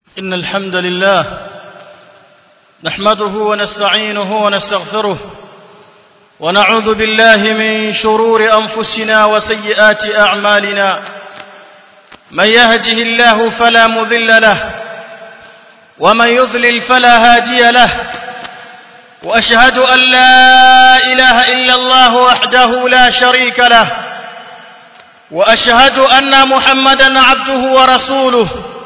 إن الحمد لله نحمده ونستعينه ونستغفره ونعوذ بالله من شرور أنفسنا وسيئات أعمالنا من يهده الله فلا مذل له ومن يضلل فلا هادي له وأشهد أن لا إله إلا الله وحده لا شريك له وأشهد أن محمدا عبده ورسوله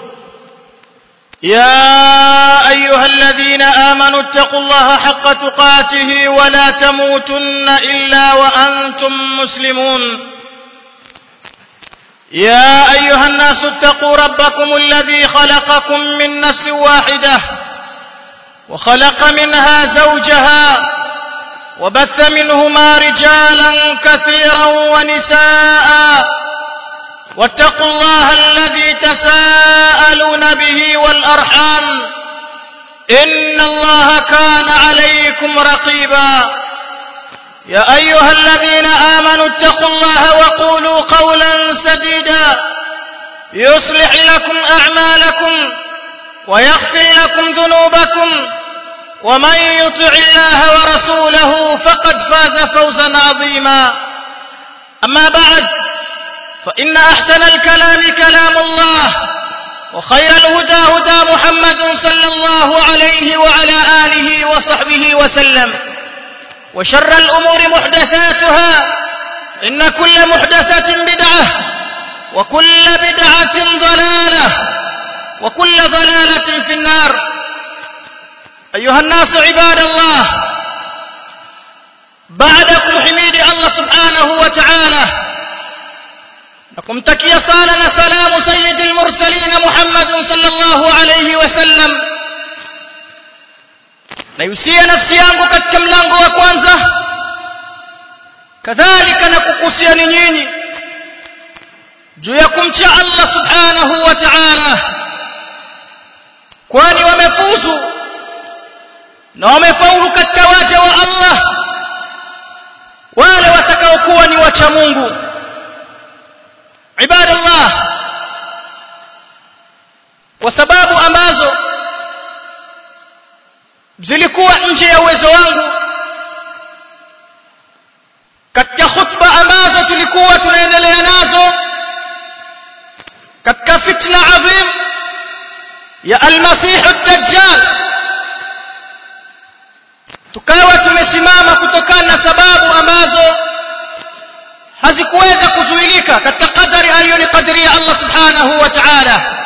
يا أيها الذين آمنوا اتقوا الله حق تقاته ولا تموتن إلا وأنتم مسلمون يا أيها الناس اتقوا ربكم الذي خلقكم من نفس واحدة وخلق منها زوجها وبث منهما رجالا كثيرا ونساء واتقوا الله الذي تساءلون به والأرحام إن الله كان عليكم رقيبا يا أيها الذين آمنوا اتقوا الله وقولوا قولا سديدا يصلح لكم أعمالكم ويغفر لكم ذنوبكم ومن يطع الله ورسوله فقد فاز فوزا عظيما أما بعد فإن أحسن الكلام كلام الله وخير الهدى هدى محمد صلى الله عليه وعلى آله وصحبه وسلم وشر الأمور محدثاتها إن كل محدثة بدعة وكل بدعة ضلالة وكل ضلالة في النار أيها الناس عباد الله بعدكم حميد الله سبحانه وتعالى nakumtakia sala na salamu sayyidil mursalin Muhammad sallallahu alayhi wasallam naihusia nafsi yangu katika mlango wa kwanza kadhalika na kukusia ni nyinyi juu ya kumcha Allah subhanahu wa ta'ala kwani wamefuzu na wamefaulu katika waja wa Allah wale watakaokuwa ni wacha Mungu ibada Allah kwa sababu ambazo zilikuwa nje ya uwezo wangu katika khutba ambazo tulikuwa tunaendelea nazo katika fitna adhim ya almasih ad-dajjal tukawa tumesimama kutokana na sababu ambazo hazikuweza kuzuilika katika kadari aliyonikadiria Allah subhanahu wa ta'ala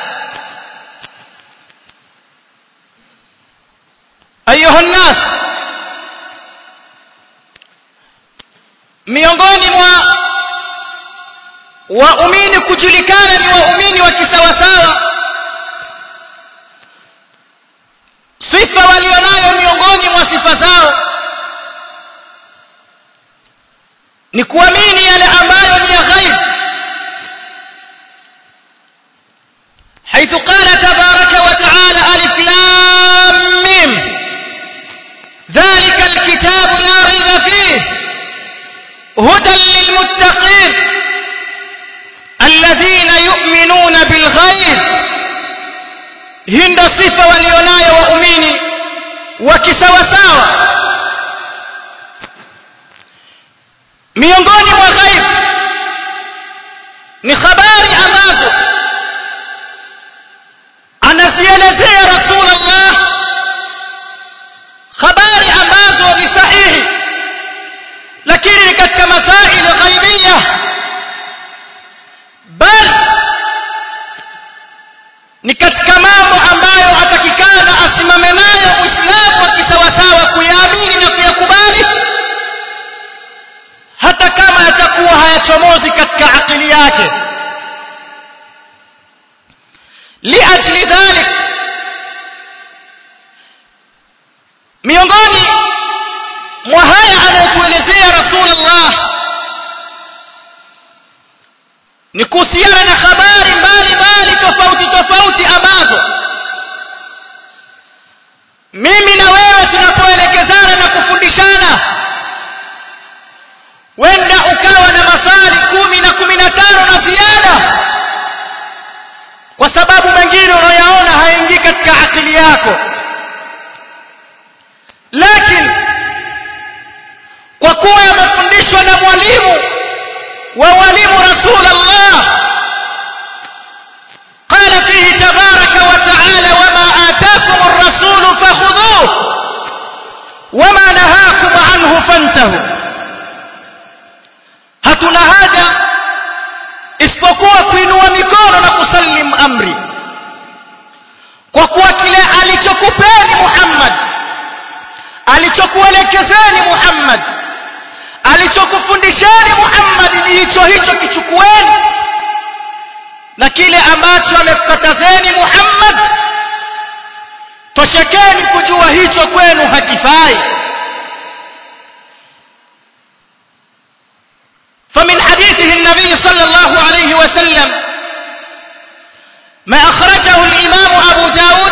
ayuha nnas miongoni mwa waumini kujulikana ni waumini wa kisawasawa sifa walionayo miongoni mwa sifa zao ni kuamini yale ambayo ni ya ghaib حيث قال تبارك وتعالى ألف لام ميم ذلك الكتاب لا ريب فيه هدى للمتقين الذين يؤمنون بالغيب هند صفة وليوناي وأميني وكسوساوة miongoni mwa ghaib ni habari ambazo anazielezea rasulullah habari ambazo ni sahihi lakini ni katika masaili ghaibia bal ni katika mambo ambayo atakikana asimame nayo muislamu wa kisawasawa kuyaamini na kuyakubali hata kama yatakuwa hayachomozi katika akili yake liajli dhalik miongoni mwa haya anayotuelezea rasulullah ni kuhusiana na habari mbalimbali tofauti tofauti ambazo mimi na wewe tunapoelekezana na kufundishana wenda ukawa na masali kumi na kumi na tano na ziada kwa sababu mengine unayoyaona hayaingii وولم رسول الله قال فيه تبارك وتعالى وما آتاكم الرسول فخذوه وما نهاكم عنه فانتهوا hatuna haja isipokuwa kuinua mikono na kusalim amri kwa kuwa kile alichokupeni Muhammad alichokuelekezeni Muhammad alichokufundisheni Muhammad ni hicho hicho kichukueni na kile ambacho amekukatazeni Muhammad toshekeni kujua hicho kwenu hakifai فمن حديثه النبي صلى الله عليه وسلم ما أخرجه الإمام أبو داود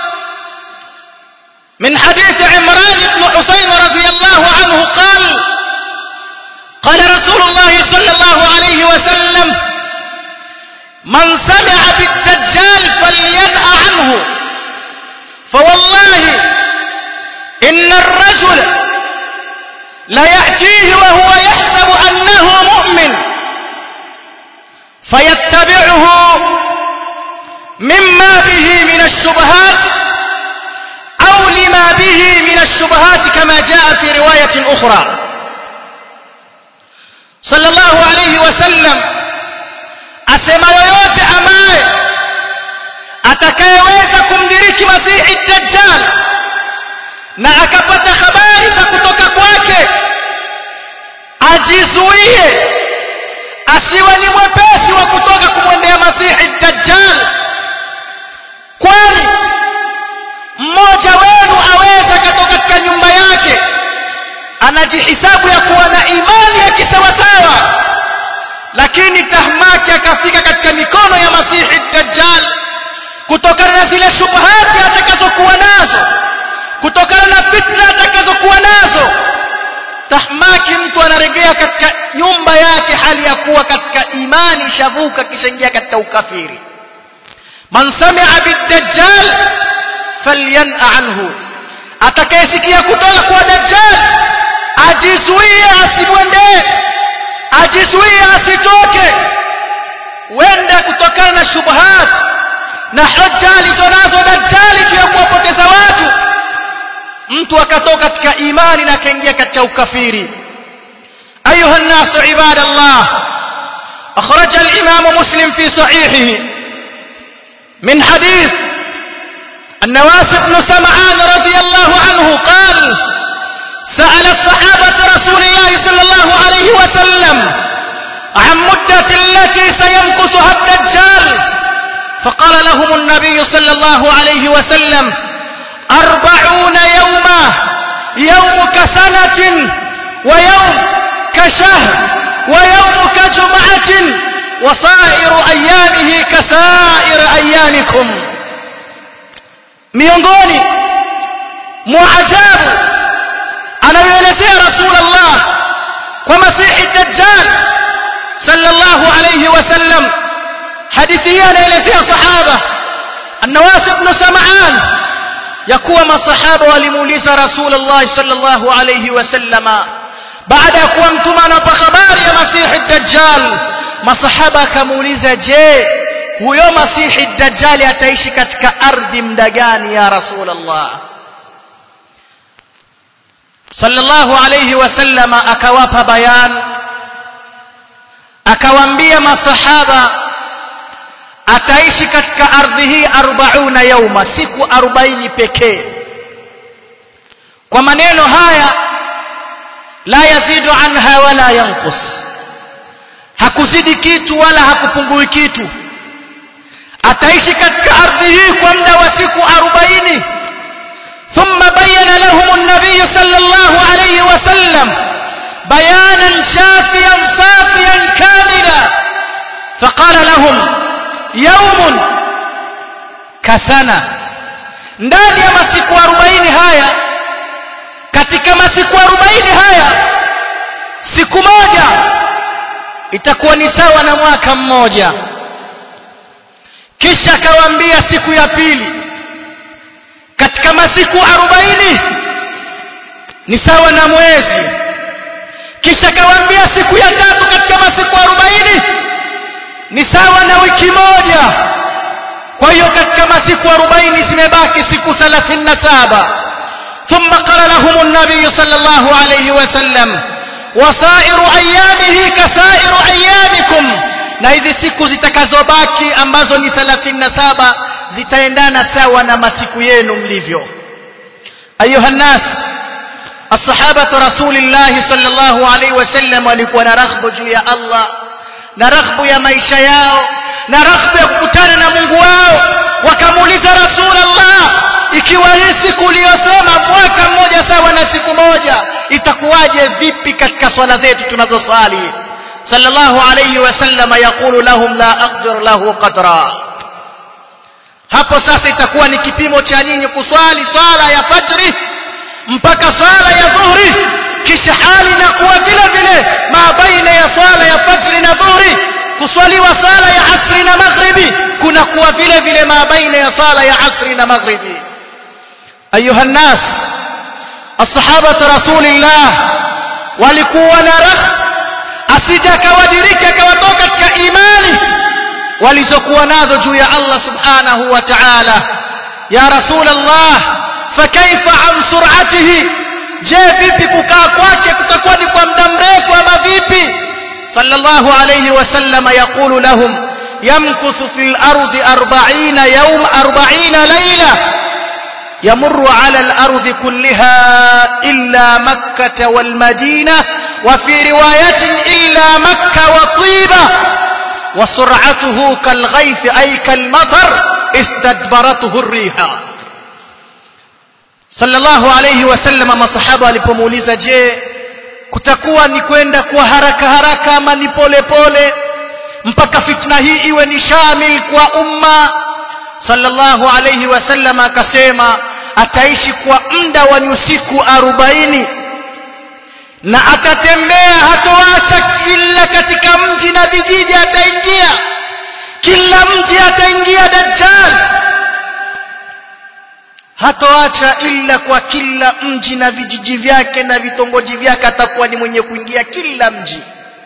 من حديث عمران بن حسين رضي الله عنه قال قال رسول الله صلى الله عليه وسلم من سمع بالدجال فلينأ عنه فوالله إن الرجل ليأتيه وهو يحسب أنه مؤمن فيتبعه مما به من الشبهات أو لما به من الشبهات كما جاء في رواية أخرى صلى الله عليه وسلم asema yoyote ambaye atakayeweza kumdiriki masihi dajjal na akapata habari za kutoka kwake ajizuie asiwe ni mwepesi wa kutoka kumwendea masihi dajjal kwani mmoja wenu aweza akatoka katika nyumba yake anajihisabu ya kuwa na imani ya kisawasawa lakini tahmaki akafika katika mikono ya masihi dajjal kutokana na zile shubhati atakazokuwa nazo kutokana na fitna atakazokuwa nazo tahmaki mtu anaregea katika nyumba yake hali ya kuwa katika imani shavuka kishaingia katika ukafiri man sami'a bid-dajjal falyan'a anhu atakayesikia kutoka kwa dajjal ajizuie asimwendee ajizuie asitoke wenda kutokana na shubuhat na hoja alizonazo dajjali juu ya kuwapoteza watu mtu akatoka katika imani na akaingia katika ukafiri ayuha nnasu ibadallah أخرج الإمام مسلم في صحيحه من حديث النواس بن سمعان رضي الله عنه قال سأل الصحابة رسول الله صلى الله عليه وسلم عن مدة التي سينقصها الدجال فقال لهم النبي صلى الله عليه وسلم أربعون يوما يوم كسنة ويوم كشهر ويوم كجمعة وصائر أيامه كسائر أيامكم miongoni mwa ajabu anayoelezea rasulullah kwa masihi dajjal sallallahu alayhi wasallam hadithi hii anaelezea sahaba annawas ibn sam'an ya kuwa masahaba walimuuliza rasulullah sallallahu alayhi wasallama baada ya kuwa mtume anapa habari ya masihi dajjal masahaba akamuuliza je huyo masihi dajjali ataishi katika ardhi mda gani ya rasulullah sallallahu alayhi wasallama akawapa bayan akawaambia masahaba ataishi katika ardhi hii 40 yauma siku 40 pekee kwa maneno haya la yazidu anha wala yanqus hakuzidi kitu wala hakupungui kitu ataishi katika ardhi hii kwa muda wa siku 40 ثم بين لهم النبي صلى الله عليه وسلم بيانا شافيا صافيا كاملا فقال لهم يوم كسنة ndani ya masiku 40 haya katika masiku 40 haya siku moja itakuwa ni sawa na mwaka mmoja kisha akawaambia siku ya pili katika masiku 40 ni sawa na mwezi kisha akawaambia siku ya tatu katika masiku 40 arobaini ni sawa na wiki moja kwa hiyo katika masiku arobaini zimebaki siku thelathini na saba ثم قال لهم النبي صلى الله عليه وسلم وسائر أيامه كسائر أيامكم na hizi siku zitakazobaki ambazo ni 37 zitaendana sawa na masiku yenu mlivyo ayuha nnas ashabatu rasulillahi sallallahu alaihi wasallam walikuwa na raghbu juu ya Allah na raghbu ya maisha yao na raghbu ya kukutana na Mungu wao wakamuuliza rasulullah ikiwa hii siku uliyosema mwaka mmoja sawa na siku moja itakuwaje vipi katika swala zetu tunazoswali sallallahu alayhi wasallam yaqulu lahum la aqdir lahu qadra hapo sasa itakuwa ni kipimo cha nyinyi kuswali swala ya fajri mpaka swala ya dhuhri kisha hali inakuwa vile vile ma baina ya swala ya fajri na dhuhri kuswaliwa swala ya asri na maghribi kunakuwa vile vile ma baina ya swala ya asri na maghribi ayuha nnas ashabatu rasulillah walikuwa na raha asije akawadiriki akawatoka katika imani walizokuwa nazo juu ya Allah subhanahu wa ta'ala ya rasul Allah fakaifa an sur'atihi je vipi kukaa kwake kutakuwa ni kwa muda mrefu ama vipi sallallahu alayhi wasallam yaqulu lahum yamkuthu fil ardi 40 yawm 40 layla يمر على الأرض كلها إلا مكة والمدينة وفي رواية إلا مكة وطيبة وسرعته كالغيث أي كالمطر استدبرته الريح صلى الله عليه وسلم ما صحابة alipomuuliza je kutakuwa ni kwenda kwa haraka haraka ama ni pole pole mpaka fitna hii iwe ni shamil kwa umma sallallahu alayhi wasallam akasema ataishi kwa muda wa nyusiku arobaini na atatembea hatoacha kila katika mji na vijiji ataingia kila mji ataingia dajjal hatoacha illa kwa kila mji na vijiji vyake na vitongoji vyake atakuwa ni mwenye kuingia kila mji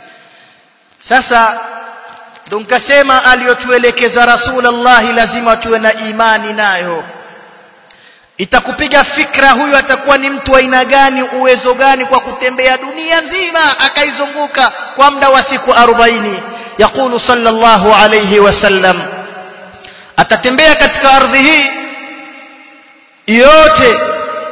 sasa ndo nikasema aliyotuelekeza rasulullah lazima tuwe na imani nayo itakupiga fikra huyu atakuwa ni mtu aina gani uwezo gani kwa kutembea dunia nzima akaizunguka kwa muda wa siku 40 yakulu sallallahu alayhi wasallam atatembea katika ardhi hii yote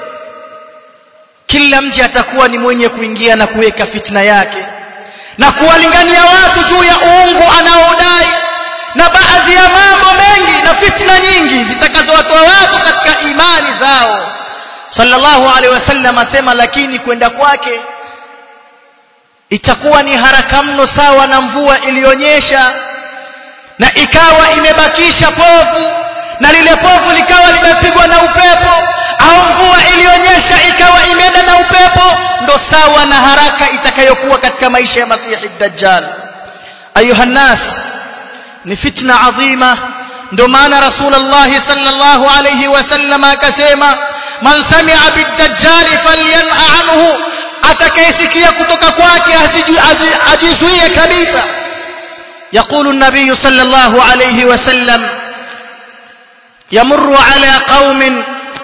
kila mji atakuwa ni mwenye kuingia na kuweka fitna yake na kuwalingania watu juu ya uungu anaodai na baadhi ya mambo mengi na fitna nyingi zitakazowatoa watu katika imani zao sallallahu alaihi wasallam asema lakini kwenda kwake itakuwa ni haraka mno sawa na mvua iliyonyesha na ikawa imebakisha povu na lile povu likawa limepigwa na upepo au mvua iliyonyesha ikawa imeenda na upepo ndo sawa na haraka itakayokuwa katika maisha ya masihi dajjal ayuha nnas ni fitna adhima ndo maana rasulullah sallallahu alayhi wasallam akasema man sami'a bid-dajjal falyan'a anhu atakayesikia kutoka kwake ajizuie kabisa يقول النبي صلى الله عليه وسلم يمر على قوم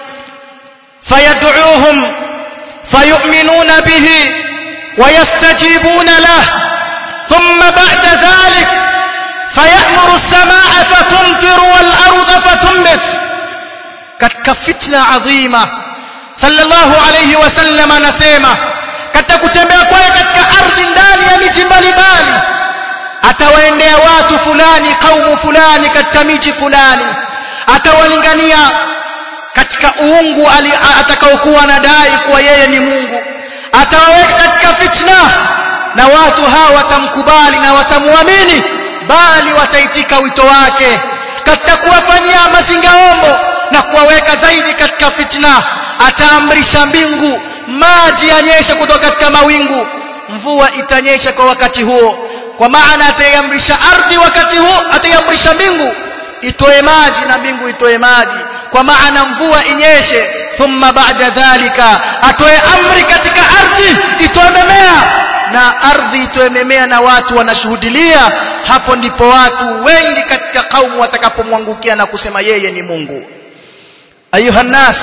فيدعوهم فيؤمنون به ويستجيبون له ثم بعد ذلك فيأمر السماء فتمطر والأرض فتنبت katika fitna adhima sallallahu alayhi wasallam anasema katika kutembea kwake katika ardhi ndani ya miji mbalimbali atawaendea watu fulani kaumu fulani katika miji fulani atawalingania katika uungu atakaokuwa anadai kuwa yeye ni Mungu atawaweka katika fitna na watu hawa watamkubali na watamwamini bali wataitika wito wake katika kuwafanyia mazingaombo na kuwaweka zaidi katika fitna ataamrisha mbingu maji yanyeshe kutoka katika mawingu mvua itanyesha kwa wakati huo kwa maana ataiamrisha ardhi wakati huo ataiamrisha mbingu itoe maji na mbingu itoe maji kwa maana mvua inyeshe thumma ba'da dhalika atoe amri katika ardhi itoe mimea na ardhi itoememea na watu wanashuhudilia hapo ndipo watu wengi katika kaumu watakapomwangukia na kusema yeye ni Mungu ayuha nas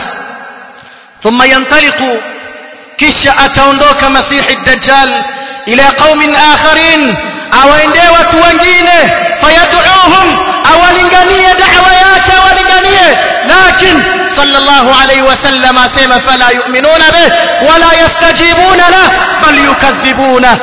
thumma yantaliqu kisha ataondoka masihi dajjal ila qaumin akharin awaendee watu wengine fayad'uhum awalinganie da'wa yake awalinganie lakin sallallahu alayhi wasallam asema fala yu'minuna bih wala yastajibuna lah bal yukadhibuna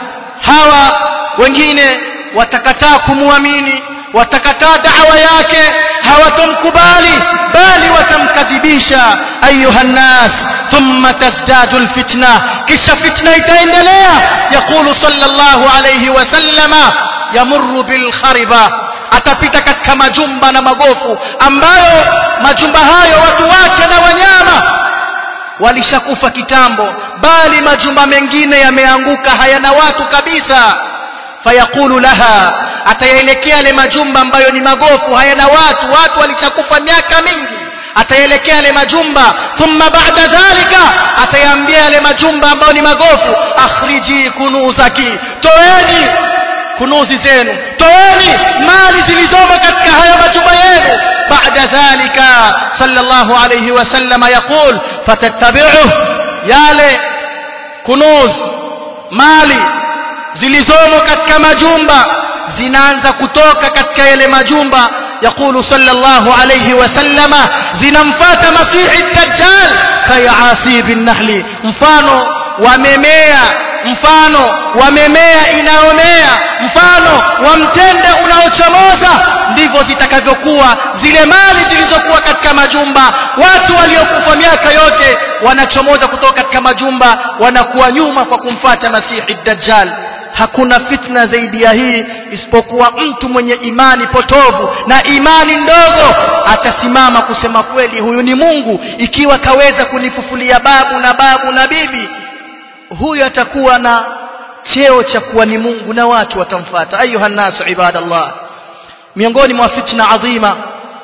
hawa wengine watakataa kumuamini watakataa da'wa yake hawatomkubali bali watamkadhibisha ayuha nnas ثم تزداد الفتنة كش فتنة تندليا يقول صلى الله عليه وسلم يمر بالخربة atapita katika majumba na magofu ambayo majumba hayo watu wake na wanyama walishakufa kitambo bali majumba mengine yameanguka hayana watu kabisa fayaqulu laha atayaelekea yale majumba ambayo ni magofu hayana watu watu walishakufa miaka mingi ataelekea yale majumba thumma ba'da dhalika atayaambia yale majumba ambayo ni magofu akhriji kunuzaki toeni kunuzi zenu toeni mali zilizomo katika haya majumba yenu ba'da dhalika sallallahu alayhi wasallam yaqul fatattabi'uhu yale kunuz mali zilizomo katika majumba zinaanza kutoka katika yale majumba يقول صلى الله عليه وسلم zinamfuata masihi dajjal kayasib an-nahl mfano wa memea mfano wa memea inaomea mfano wa mtende unaochomoza ndivyo zitakavyokuwa zile mali zilizokuwa katika majumba watu waliokufa miaka yote wanachomoza kutoka katika majumba wanakuwa nyuma kwa kumfuata masihi dajjal hakuna fitna zaidi ya hii isipokuwa mtu mwenye imani potovu na imani ndogo atasimama kusema kweli huyu ni Mungu ikiwa kaweza kunifufulia babu na babu na bibi huyu atakuwa na cheo cha kuwa ni Mungu na watu watamfuata ayuha nasu ibadallah miongoni mwa fitna adhima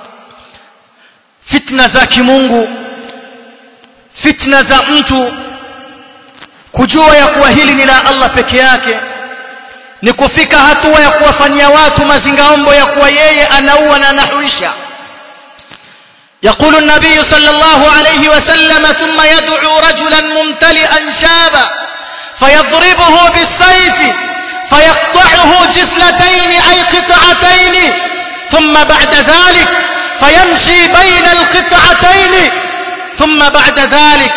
fitna za kimungu fitna za mtu kujua ya kuwa hili ni la Allah peke yake ni kufika hatua ya kuwafanyia watu mazingaombo ya kuwa yeye anaua na anahuisha يقول النبي صلى الله عليه وسلم ثم يدعو رجلا ممتلئا شابا فيضربه بالسيف فيقطعه جسلتين أي قطعتين ثم بعد ذلك فيمشي بين القطعتين ثم بعد ذلك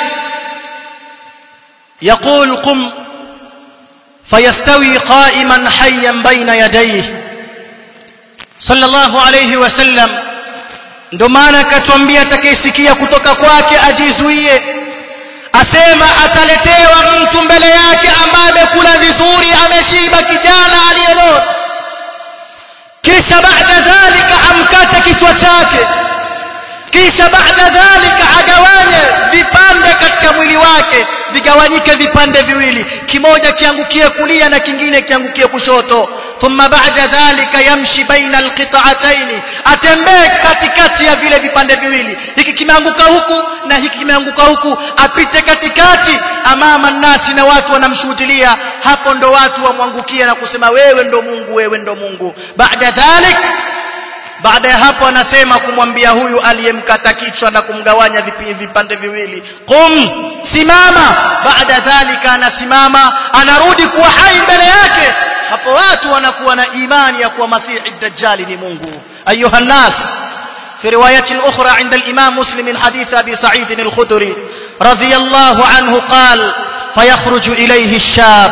يقول قم فيستوي قائما حيا بين يديه صلى الله عليه وسلم ndo maana akatwambia atakayesikia kutoka kwake ajizuie asema ataletewa mtu mbele yake ambaye amekula vizuri ameshiba kijana aliyelota kisha baada dhalika amkate kichwa chake kisha baada dhalika agawanye vipande katika mwili wake vigawanyike vipande viwili kimoja kiangukie kulia na kingine kiangukie kushoto thumma baada dhalika yamshi baina alqita'atayn atembee katikati ya vile vipande viwili hiki kimeanguka huku na hiki kimeanguka huku apite katikati amama nasi na watu wanamshuhudilia hapo ndo watu wamwangukia na kusema wewe ndo Mungu wewe ndo Mungu baada dhalik baada ya hapo anasema kumwambia huyu aliyemkata kichwa na kumgawanya vipande viwili qum simama baada dhalika anasimama anarudi kuwa hai mbele yake hapo watu wanakuwa na imani ya kuwa masihi dajjali ni Mungu ayuha nas في رواية أخرى عند الإمام مسلم من حديث أبي سعيد الخدري رضي الله عنه قال فيخرج إليه الشاب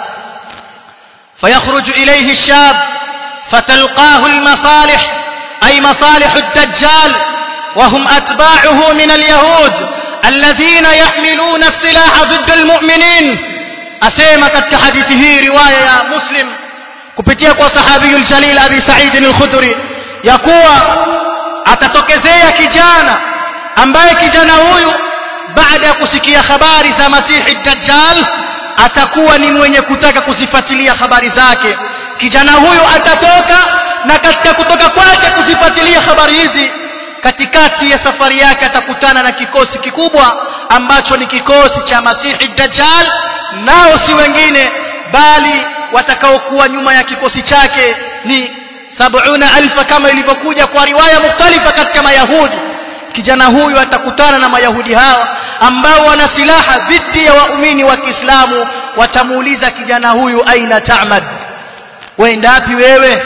فيخرج إليه الشاب فتلقاه المصالح أي مصالح الدجال وهم أتباعه من اليهود الذين يحملون السلاح ضد المؤمنين أسيما كحديثه رواية يا مسلم kupitia kwa sahabiyu aljalil abi sa'id al-khudri ya kuwa atatokezea kijana ambaye kijana huyu baada ya kusikia habari za masihi dajjal atakuwa ni mwenye kutaka kuzifuatilia habari zake kijana huyu atatoka na katika kutoka kwake kuzifuatilia habari hizi katikati ya safari yake atakutana na kikosi kikubwa ambacho ni kikosi cha masihi dajjal nao si wengine bali watakaokuwa nyuma ya kikosi chake ni sabuna alfa kama ilivyokuja kwa riwaya mukhtalifa katika mayahudi kijana huyu atakutana na mayahudi hawa ambao wana silaha dhidi ya waumini wa Kiislamu watamuuliza kijana huyu aina ta'mad waenda wapi wewe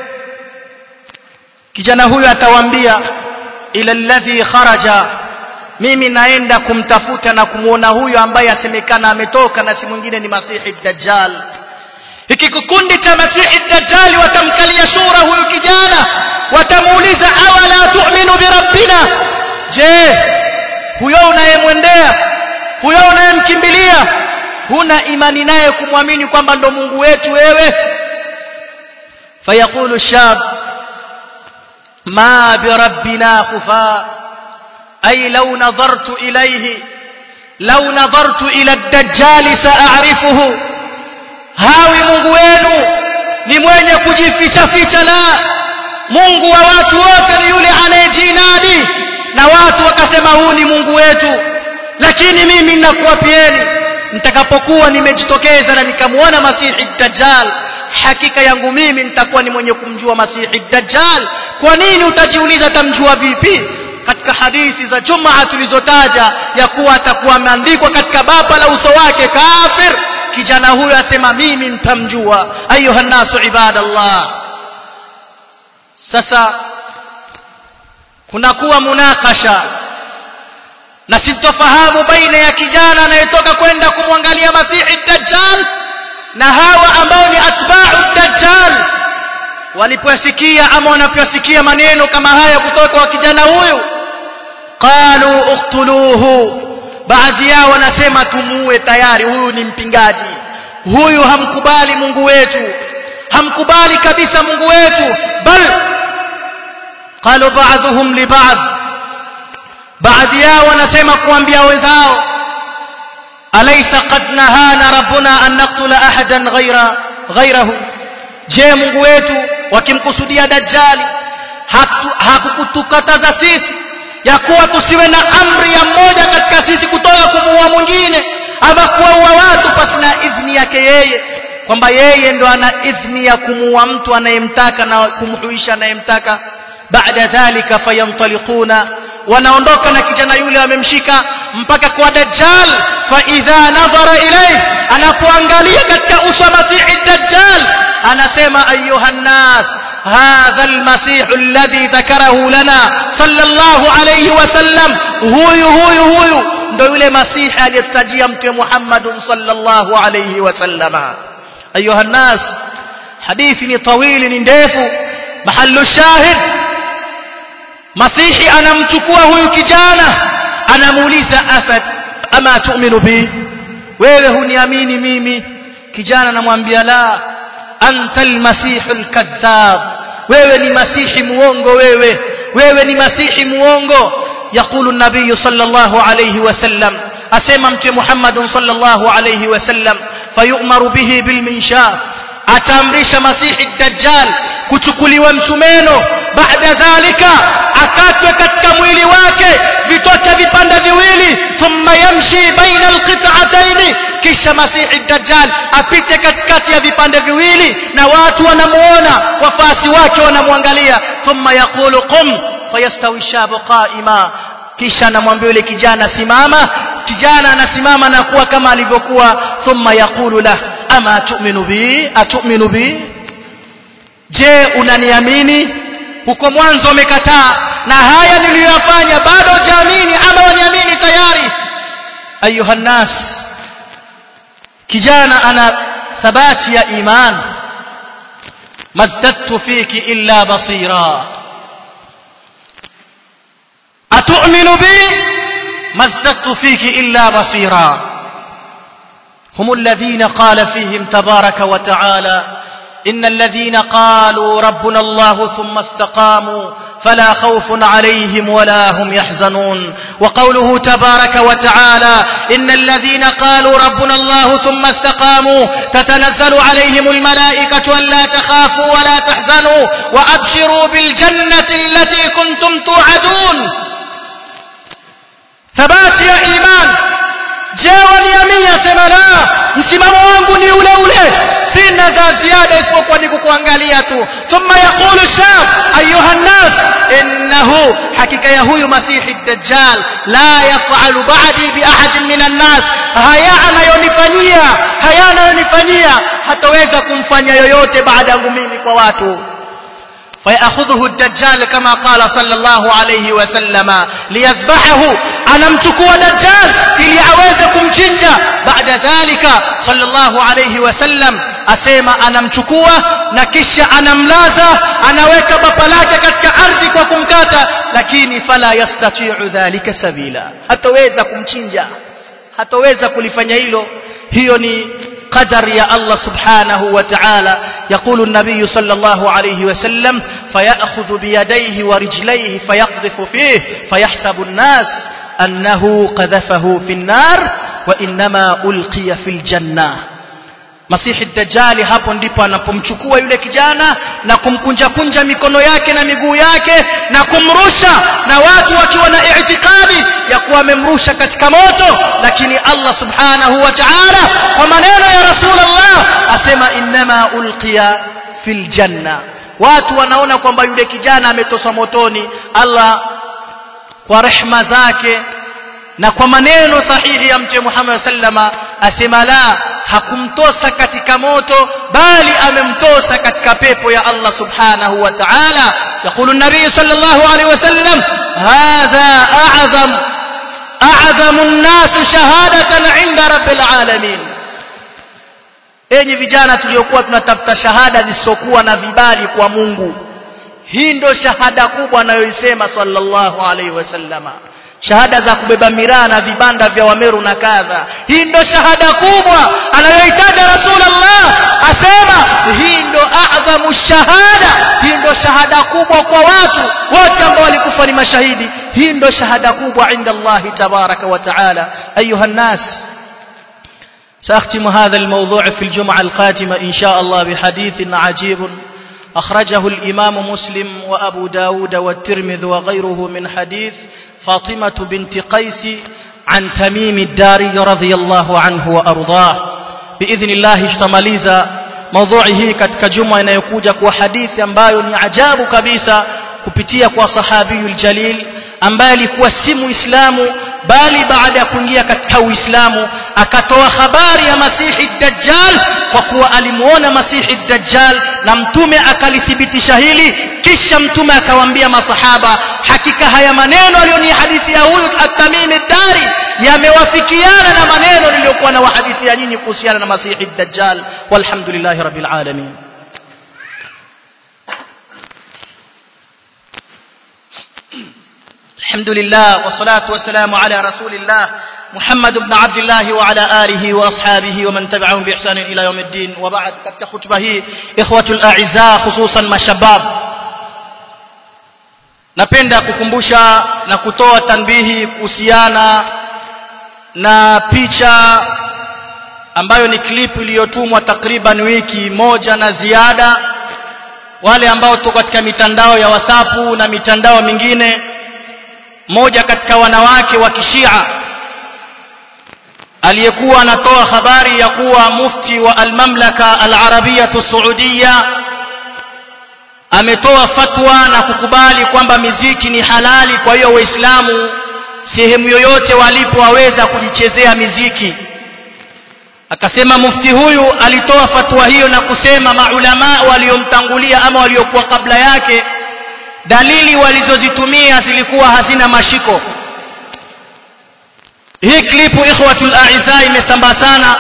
kijana huyu atawaambia ila alladhi kharaja mimi naenda kumtafuta na kumuona huyu ambaye asemekana ametoka na si mwingine ni masihi dajjal hiki kikundi cha masihi dajjal watamkalia shura huyu kijana watamuuliza awala tu'minu birabbina je huyo unayemwendea huyo unayemkimbilia huna imani naye kumwamini kwamba ndo Mungu wetu wewe fayaqulu shab ma birabbina khufa ay law nadartu ilayhi law nadartu ila ad-dajjal sa'arifuhu hawi Mungu wenu ni mwenye kujificha ficha la Mungu wa watu wote ni yule anayejinadi na watu wakasema huu ni Mungu wetu lakini mimi ninakuwapieni nitakapokuwa nimejitokeza na nikamuona Masihi Dajjal hakika yangu mimi nitakuwa ni mwenye kumjua Masihi Dajjal kwa nini utajiuliza tamjua vipi katika hadithi za Jumaa tulizotaja ya kuwa atakuwa ameandikwa katika baba la uso wake kafir kijana huyo asema mimi nitamjua ayuha nasu ibadallah sasa kunakuwa munakasha na sintofahamu baina ya kijana anayetoka kwenda kumwangalia masihi dajjal na hawa ambao ni atba'u dajjal walipoyasikia ama wanapoyasikia maneno kama haya kutoka kwa kijana huyu qalu uqtuluhu baadhi yao wanasema tumuue tayari huyu ni mpingaji huyu hamkubali Mungu wetu hamkubali kabisa Mungu wetu bal قالوا بعضهم لبعض بعض yao wanasema kuambia wenzao alaysa qad nahana rabbuna an naqtula ahadan ghayra ghayrahu je Mungu wetu wakimkusudia dajjali hakukutukataza sisi ya kuwa tusiwe na amri ya mmoja katika sisi kutoka kumuua mwingine ama kuwaua watu pasina idhni yake yeye kwamba yeye ndo ana idhni ya kumuua mtu anayemtaka na kumhuisha anayemtaka baada dhalika fayantaliquna wanaondoka na kijana yule wamemshika mpaka kwa dajjal fa idha nadhara ilayhi anapoangalia katika uso wa masihi dajjal anasema ayuha nnas hadha almasih alladhi dhakarahu lana sallallahu alayhi wasallam huyu huyu huyu ndo yule masihi aliyetajia mtume Muhammad sallallahu alayhi wasallama ayuha nnas hadithi ni tawili ni ndefu mahallu shahid masihi anamchukua huyu kijana anamuuliza afat ama tu'minu bi wewe huniamini mimi kijana anamwambia la anta almasih alkadhab wewe ni masihi muongo wewe wewe ni masihi muongo يقول النبي صلى الله عليه وسلم أسمى محمد صلى الله عليه وسلم فيؤمر به بالمنشار أتمرش مسيح الدجال kuchukuliwa msumeno baada dhalika akatwe katika mwili wake vitoke vipande viwili thumma yamshi baina alqit'atayn kisha masihi dajjal apite katikati ya vipande viwili na watu wanamuona wafasi wake wanamwangalia thumma yaqulu qum fayastawi shabu qa'ima kisha anamwambia yule kijana simama kijana anasimama na kuwa kama alivyokuwa thumma yaqulu lah ama tu'minu bi atu'minu bi je unaniamini huko mwanzo umekataa na haya niliyoyafanya bado jamini ama waniamini tayari ayuha nas kijana ana thabati ya iman mazdadtu fiki illa basira atu'minu bi mazdadtu fiki illa basira هم الذين قال فيهم تبارك وتعالى إن الذين قالوا ربنا الله ثم استقاموا فلا خوف عليهم ولا هم يحزنون وقوله تبارك وتعالى إن الذين قالوا ربنا الله ثم استقاموا تتنزل عليهم الملائكة ألا تخافوا ولا تحزنوا وأبشروا بالجنة التي كنتم توعدون ثبات يا إيمان je waniamini asema la msimamo wangu ni ule ule sina za ziada isipokuwa ni kukuangalia tu thumma yaqulu shab ayuha nnas innahu hakika ya huyu masihi dajjal la yafalu ba'di bi ahadin min annas haya anayonifanyia haya anayonifanyia hataweza kumfanya yoyote baada yangu mimi kwa watu فيأخذه الدجال كما قال صلى الله عليه وسلم ليذبحه أنا متكوى دجال إلي أويزكم جنجا بعد ذلك صلى الله عليه وسلم أسيما أنا متكوى نكش أنا ملازة أنا ويك بطلاك كتك أرضك وكمكاتا لكن فلا يستطيع ذلك سبيلا هتويزكم جنجا هتويزكم لفنيلو هيوني قدر يا الله سبحانه وتعالى يقول النبي صلى الله عليه وسلم فيأخذ بيديه ورجليه فيقذف فيه فيحسب الناس أنه قذفه في النار وإنما ألقي في الجنة masihi dajali hapo ndipo anapomchukua yule kijana na kumkunja kunja mikono yake na miguu yake na kumrusha na watu wakiwa na itikadi ya kuwa amemrusha katika moto lakini Allah subhanahu wa ta'ala kwa maneno ya rasulullah asema innama ulqiya fil janna watu wanaona kwamba yule kijana ametoswa motoni Allah kwa rehma zake na kwa maneno sahihi ya mtume Muhammad sallama asema la hakumtosa katika moto bali amemtosa katika pepo ya Allah subhanahu wa ta'ala يقول النبي صلى الله عليه وسلم هذا أعظم أعظم الناس شهادة عند رب العالمين enyi vijana tuliokuwa tunatafuta shahada zisizokuwa na vibali kwa Mungu hii ndo shahada kubwa anayoisema sallallahu alaihi wasallama shahada za kubeba miraa na vibanda vya wameru na kadha hii ndo shahada kubwa anayoitaja rasulullah asema hii ndo adhamu shahada hii ndo shahada kubwa kwa watu wote ambao walikufa ni mashahidi hii ndo shahada kubwa inda allahi tabaraka wa taala ayuha nnas سأختم هذا الموضوع في الجمعة القادمة إن شاء الله بحديث عجيب أخرجه الإمام مسلم وأبو داود والترمذ وغيره من حديث فاطمة بنت قيس عن تميم الداري رضي الله عنه وأرضاه بإذن الله اشتماليزا موضوعه katika juma inayokuja kwa hadithi ambayo ni ajabu kabisa kupitia kwa sahabiyul jalil ambaye alikuwa si muislamu bali baada ya kuingia katika uislamu akatoa habari ya masihi dajjal kwa kuwa alimuona masihi dajjal na mtume akalithibitisha hili kisha mtume akawaambia masahaba hakika haya maneno aliyoni hadithi ya huyu at-tamimi dari yamewafikiana na maneno niliyokuwa na wahadithi ya nyinyi kuhusiana na masihi dajjal walhamdulillahi rabbil alamin الحمد لله والصلاة والسلام على رسول الله محمد بن عبد الله وعلى آله وأصحابه ومن تبعهم بإحسان إلى يوم الدين وبعد katika khutba hii ikhwatul a'izza hususan mashabab napenda kukumbusha na kutoa tanbihi kuhusiana na picha ambayo ni clip iliyotumwa takriban wiki moja na ziada wale ambao tuko katika mitandao ya WhatsApp na mitandao mingine mmoja katika wanawake wa kishia aliyekuwa anatoa habari ya kuwa mufti wa almamlaka alarabiyatu saudia ametoa fatwa na kukubali kwamba miziki ni halali kwa hiyo waislamu sehemu yoyote walipo waweza kujichezea miziki akasema mufti huyu alitoa fatwa hiyo na kusema maulamaa waliomtangulia ama waliokuwa kabla yake dalili walizozitumia zilikuwa hazina mashiko hii klipu ikhwatul a'izza imesambaa sana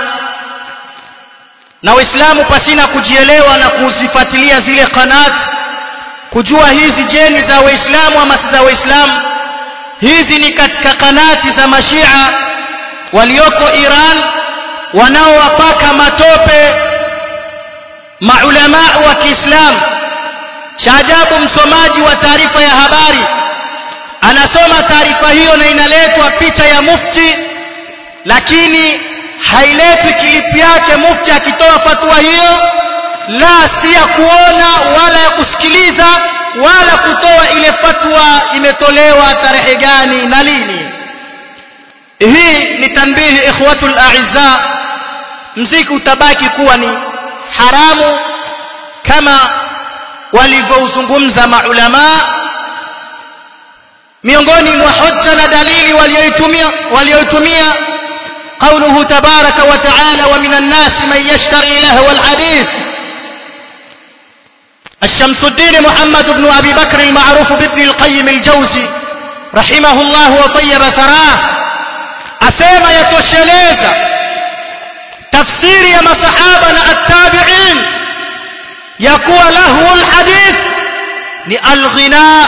na waislamu pasina kujielewa na kuzifuatilia zile kanat kujua hizi jeni za waislamu ama si za waislamu hizi ni katika kanati za mashia walioko Iran wanaowapaka matope maulamaa wa Kiislamu cha ajabu msomaji wa taarifa ya habari anasoma taarifa hiyo na inaletwa picha ya mufti lakini hailetwi kilipi yake mufti akitoa fatwa hiyo la si ya kuona wala ya kusikiliza wala kutoa ile fatwa imetolewa tarehe gani na lini hii ni tanbihi ikhwatul a'izza mziki utabaki kuwa ni haramu kama walivyouzungumza maulama miongoni mwa hoja na dalili walioitumia walioitumia قوله تبارك وتعالى ومن الناس من يشتري لهو الحديث الشمس الدين محمد بن أبي بكر المعروف بابن القيم الجوزي رحمه الله وطيب ثراه أسيما يتوشليزا تفسير يا مصحابنا التابعين يكون له الحديث للغناء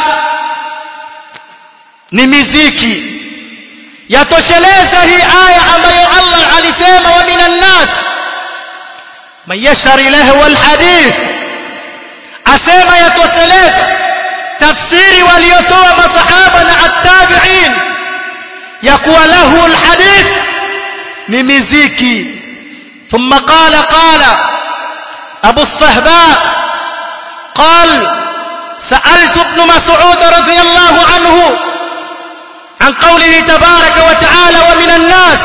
نمزيكي yatosheleza hii aya ambayo Allah alisema wa minan nas man yashari lahu alhadith asema yatosheleza tafsiri waliotoa masahaba na attabi'in ya kuwa lahu alhadith ni miziki ثم قال قال أبو الصهباء قال سألت ابن مسعود رضي الله عنه عن قوله تبارك وتعالى ومن الناس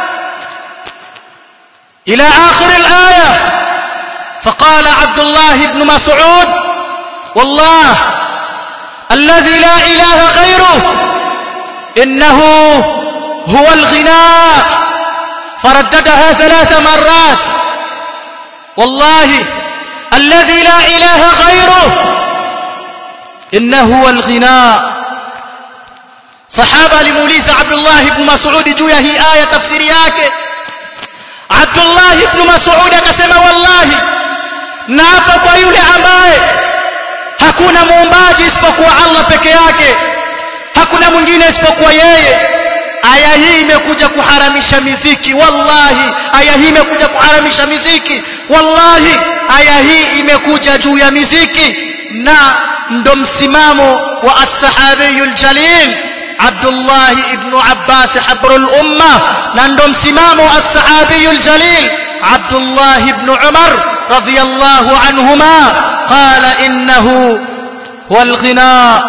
إلى آخر الآية فقال عبد الله بن مسعود والله الذي لا إله غيره إنه هو الغناء فرددها ثلاث مرات والله الذي لا إله غيره إنه هو الغناء sahaba alimuuliza Abdullah ibn Mas'ud juu ya hii aya tafsiri yake Abdullah ibn Mas'ud akasema wallahi naapa kwa yule ambaye hakuna muumbaji isipokuwa Allah peke yake hakuna mwingine isipokuwa yeye aya hii imekuja kuharamisha miziki wallahi aya hii imekuja kuharamisha miziki wallahi aya hii imekuja juu ya miziki na ndo msimamo wa as-sahabiyul jalil عبد الله ابن عباس حبر الأمة نندم سمام الصحابي الجليل عبد الله بن عمر رضي الله عنهما قال إنه هو الغناء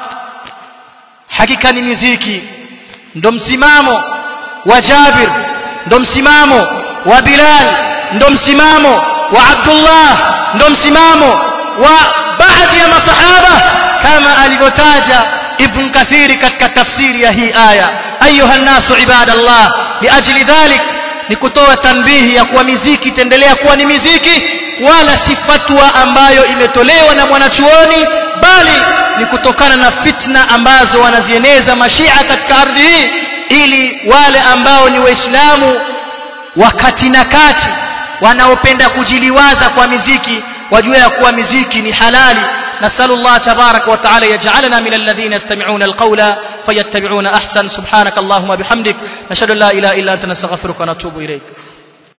حقيقة مزيكي ندم سمام وجابر ندم سمام وبلال ندم سمام وعبد الله ندم سمام وبعض يا صحابة كما ألغتاجا ابن كثير katika tafsiri ya hii aya ayuha nasu ibadallah liajli dhalik ni kutoa tanbihi ya kuwa miziki itaendelea kuwa ni miziki wala si fatwa ambayo imetolewa na mwanachuoni bali ni kutokana na fitna ambazo wanazieneza mashia katika ardhi hii ili wale ambao ni waislamu wakati na kati wanaopenda kujiliwaza kwa miziki wajue ya kuwa miziki ni halali نسأل الله تبارك وتعالى يجعلنا من الذين يستمعون القول فيتبعون أحسن سبحانك اللهم بحمدك نشهد أن لا إله إلا أنت نستغفرك ونتوب إليك